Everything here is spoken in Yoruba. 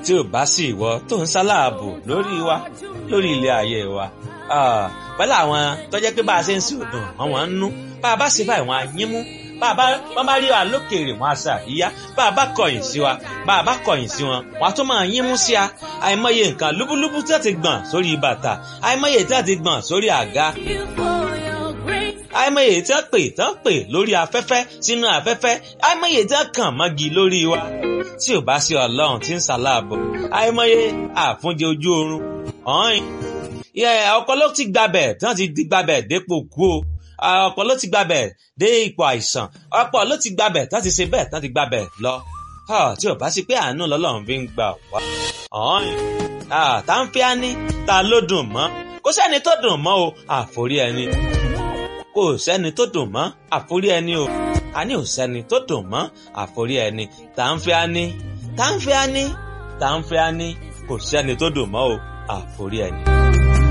tí ò bá sí ìwọ tó ń sáláàbò lórí wa lórí ilé ayé wa pẹ̀lú àwọn tó jẹ́ pé bá a ṣe ń sí òdùn wọn wọ́n ń nú bá a bá ṣe báyìí wọn á yín mú bá a bá wọn bá rí wa lókèèrè wọn á ṣe àríyá bá a bá kọ̀yìn sí wa bá a bá kọ̀yìn sí wọn wọn á tún máa yín mú sí a àìmọye nǹkan lúbúlúbú tí wọ́n ti gbọ̀n sórí bàtà àìmọye tí wọ́n ti gbọ̀n sórí àga àìmọye tí wọ́n pè tí wọ́n pè lórí afẹ́fẹ́ sínú afẹ́fẹ́ àìmọye tí wọ́n kàn mọ́gi lórí wa tí ò bá sí ọlọ́run tí ń ṣàlàbọ̀ àìmọye àfúnjẹ ojú oorun ọ̀hìn ọ̀pọ̀ ló ti gbabẹ̀ tí wọ́n ti gbabẹ̀ dépò kú o ọ̀pọ̀ ló ti gbabẹ̀ dé ipò àìsàn ọ̀pọ̀ ló ti gbabẹ̀ tí wọ́n ti ṣe bẹ́ẹ̀ tí wọ́n ti gbabẹ̀ lọ tí ò bá sí pé àánú lọ́lọ́run fi ń gbà wá ọ̀hìn tá ń fi á ní ta ló dùn mọ́ kò sẹ́ni tó dùn mọ́ o àforí ẹni kò sẹ́ni tó dùn mọ́ àforí ẹni o àní ò sẹ́ni tó dùn mọ́ àforí ẹni tá ń fi á ní tá ń fi á ní tá ń fi á ní kò sẹ́ni tó dùn mọ́ o àforí ẹni.